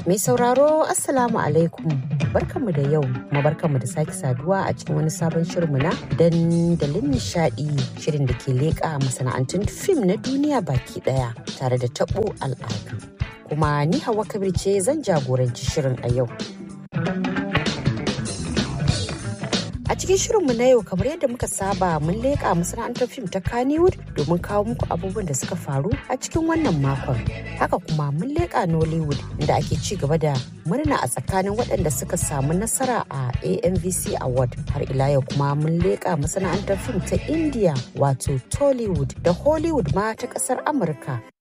Mai sauraro Assalamu alaikum barkanmu da yau kuma barkanmu da sake saduwa a cikin wani sabon shirinmu na dandalin nishadi shirin da ke leƙa masana'antun fim na duniya baki daya tare da tabo al'adu. Kuma ni Hawa Kabir ce zan jagoranci shirin a yau. A cikin shirinmu na yau kamar yadda muka saba mun leƙa masana'antar fim ta Kannywood domin kawo muku abubuwan da suka faru a cikin wannan makon. Haka kuma mun leƙa Nollywood inda ake ci gaba da murna a tsakanin waɗanda suka samu nasara a AMVC Award. Har ila yau kuma mun leƙa masana'antar fim ta India wato Tollywood da Hollywood ma ta ƙasar Amurka